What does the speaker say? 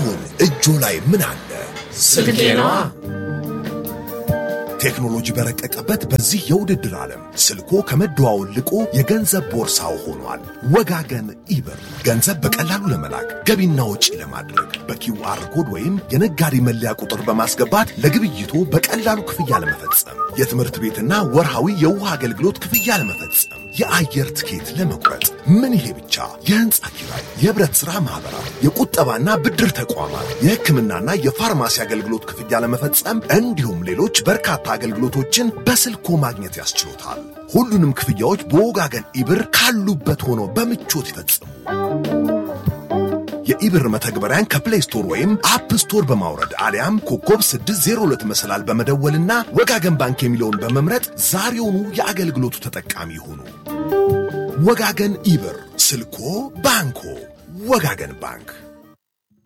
አሁን እጆ ላይ ምን አለ? ስልኬ ነዋ። ቴክኖሎጂ በረቀቀበት በዚህ የውድድር ዓለም ስልኮ ከመደዋወል ልቆ የገንዘብ ቦርሳው ሆኗል። ወጋገን ኢብር ገንዘብ በቀላሉ ለመላክ ገቢና ወጪ ለማድረግ በኪውአር ኮድ ወይም የነጋዴ መለያ ቁጥር በማስገባት ለግብይቶ በቀላሉ ክፍያ ለመፈጸም፣ የትምህርት ቤትና ወርሃዊ የውሃ አገልግሎት ክፍያ ለመፈጸም፣ የአየር ትኬት ለመቁረጥ ምን ይሄ ብቻ! የህንፃ ኪራይ፣ የህብረት ሥራ ማኅበራት፣ የቁጠባና ብድር ተቋማት፣ የሕክምናና የፋርማሲ አገልግሎት ክፍያ ለመፈጸም እንዲሁም ሌሎች በርካታ አገልግሎቶችን በስልኮ ማግኘት ያስችሎታል። ሁሉንም ክፍያዎች በወጋገን ኢብር ካሉበት ሆኖ በምቾት ይፈጽሙ። የኢብር መተግበሪያን ከፕሌይ ስቶር ወይም አፕ ስቶር በማውረድ አሊያም ኮከብ 602 መሰላል በመደወልና ወጋገን ባንክ የሚለውን በመምረጥ ዛሬውኑ የአገልግሎቱ ተጠቃሚ ይሁኑ። ወጋገን ኢብር፣ ስልኮ ባንኮ። ወጋገን ባንክ